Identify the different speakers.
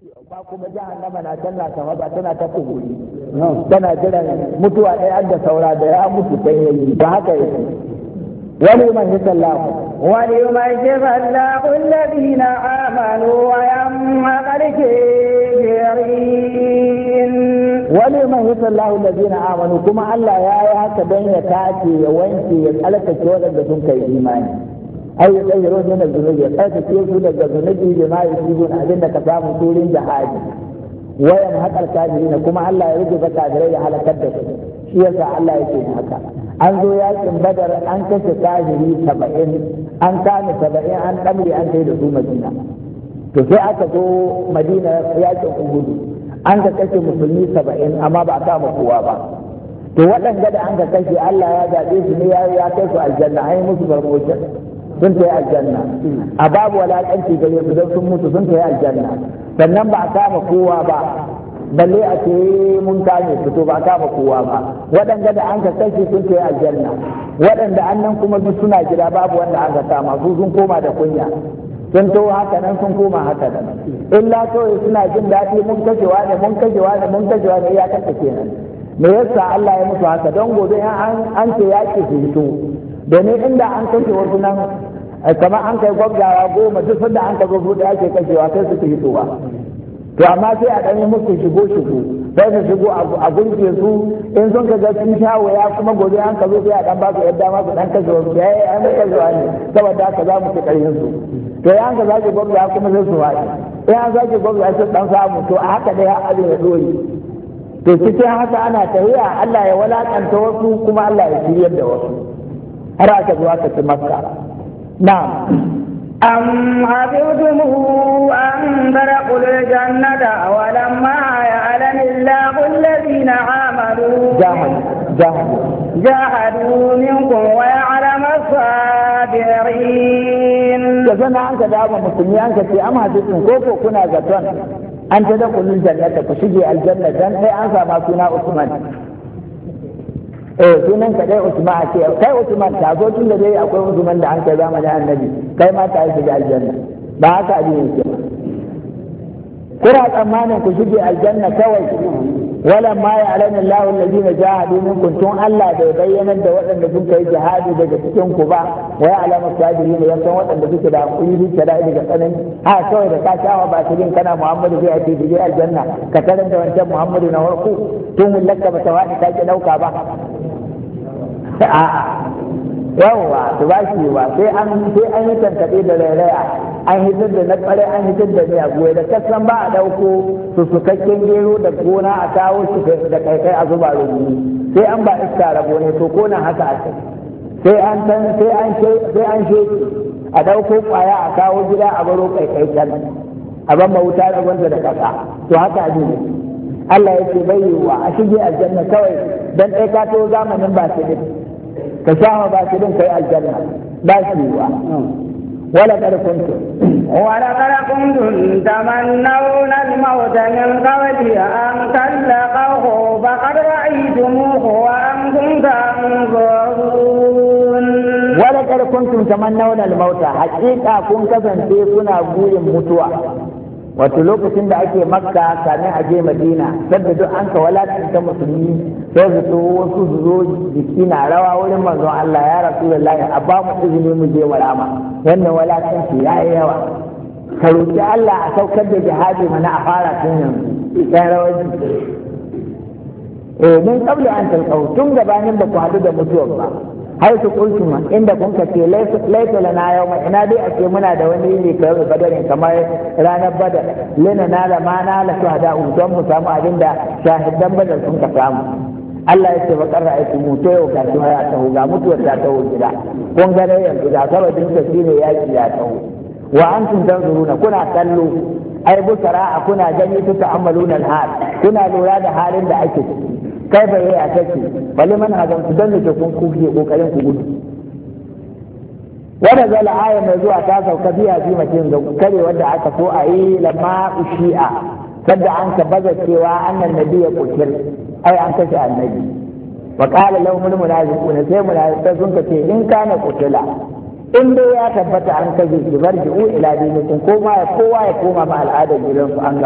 Speaker 1: ba kuma jahannama na tana ta ba tana ta kuburi tana jiran mutuwa ɗaya da saura da ya mutu sai yayi ba haka yake wani man yi sallahu
Speaker 2: wani man yi sallahu alladhina amanu wa yamma qalkirin
Speaker 1: wani man yi sallahu alladhina amanu kuma Allah ya yi haka don ya tace ya wanke ya tsalkace waɗanda sun kai imani ai ya tsaye ruwan yana zunubi ya tsarkake su daga zunubi da ma yi su abin da ka samu turin jihadi wayan haƙar kafiri kuma Allah ya rage kafirai ya halakar da su shi yasa Allah yake haka an zo yakin badar an kashe kafiri saba'in an kame saba'in an ɗamre an kai da su madina to sai aka zo madina yakin uhudu an ka kashe musulmi saba'in amma ba a kama kowa ba to waɗanda da an ka kashe Allah ya zaɓe su ne ya kai su aljanna an yi musu barmocin sun ta yi aljanna a babu walakanci gare su don sun mutu sun ta yi aljanna sannan ba a kama kowa ba balle a ce mun kame su to ba a kama kowa ba waɗanda da an ka kashe sun ta yi aljanna waɗanda an nan kuma duk suna gida babu wanda an ka kama su sun koma da kunya sun to haka nan sun koma haka nan illa kawai suna jin daɗi mun kashewa ne mun kashewa ne mun kashewa ne ya kashe kenan me yasa Allah ya musu haka don gobe an ce yaƙi su fito domin inda an kashe wasu nan kamar an kai gwabzawa goma duk sanda an ka zo da ake kashewa sai su hitowa to amma sai a ɗanyi musu shigo shigo sai su shigo a gunke su in sun ka ga sun sha waya kuma gobe an ka zo sai a ɗan ba su yadda ma su ɗan kashe wasu ya yi an kashewa ne saboda haka za mu ci ƙarfin su to ya an ka zaki gwabzawa kuma sai su haɗe in an zaki gwabzawa sai ɗan samu to a haka dai abin ya ɗore to cikin haka ana tafiya Allah ya walakanta wasu kuma Allah ya shiryar da wasu har aka zo aka ci makka na'am
Speaker 2: أم حسبتم أن تدخلوا الجنة ولما يعلم الله الذين عملوا
Speaker 1: جاهدوا جاهدوا
Speaker 2: جاهدوا منكم ويعلم الصابرين
Speaker 1: da zana an ka dama musulmi an ka ce amma hadisin ko ko kuna zaton an ta da kullun jannata ku shige aljanna dan sai an sama suna Usman eh sunan ka dai Usman a ce kai Usman ta zo tun da dai akwai Usman da an kai zamanin Annabi kai ma ta shige aljanna ba haka abin yake kuna tsammanin ku shige aljanna kawai wala ma ya alamin lahu allazina jahadu minkum tun Allah bai bayyana da waɗanda sun kai jihadi daga cikin ku ba wa ya alama sabirin ya san waɗanda suke da hakuri da da daga tsanani ha kawai da ka shawa ba shirin kana Muhammadu zai ake dige aljanna ka tarar da wancan Muhammadu na farko tun mulaka ba ta wani ka ki dauka ba a'a yawwa to ba shi ba sai an sai an yi tankaɗe da rairaya an hitar da na ƙware an hitar da miya goyi da kasan ba a ɗauko su sukakken gero da gona a kawo shi da kaikai a zuba rubutu sai an ba iska rabo ne to ko nan haka aka sai an san sai an sai an sheki a ɗauko ƙwaya a kawo gida a baro kaikai can a ban wuta da gwanta da ƙasa to haka abin ne Allah ya ce bai yiwuwa a shige aljanna kawai dan ɗaya ka to zamanin ba su ka sha ba shi din kai aljanna ba shi wa wala kad kuntum
Speaker 2: wala kad kuntum tamannawna al-maut min qabli an talaqahu faqad ra'aytumuhu wa antum tanzurun
Speaker 1: wala kad kuntum tamannawna al-maut haqiqa kun kasance kuna burin mutuwa wato lokacin da ake makka kamin a je madina sadda duk an ka walakanta musulmi sai su so wasu su zo jiki na rawa wurin manzon Allah ya rasulullahi a ba mu izini mu je marama wannan walakanci ya yi yawa ka roki Allah a saukar da jihadi mana a fara tun yanzu ya rawar jiki eh min qabla an talqau tun gabanin da ku hadu da mutuwar ba har su kultuma inda kun ka ce laisa lana yau mai ina dai ake muna da wani ne kawai badarin kamar ranar badar lina na da ma na la shuhada don mu samu abin da shahidan badar sun ka samu Allah ya ce ba karra aiki mu to yau gashi ya taho ga mutuwar ta taho gida kun ga dai yanzu ga sababin ta shine yaki ya taho wa antum tanzuruna kuna kallo ai busara kuna gani ta ta'ammaluna al-hal kuna lura da halin da ake ciki kai bai a take bali man hazan ku dan da kun kuke kokarin ku gudu wanda zala aya mai zuwa ta sauka biya bi mutum ga kare wanda aka so a yi lamma ushi'a sadda an ka baza cewa annan nabi ya kutir ai an kashe annabi wa qala lahum almunafiquna sai munafiqai sun ce in kana kutila in dai ya tabbata an kashe shi barji'u ila dinikum ko ma kowa ya koma ma al'adar gidansu an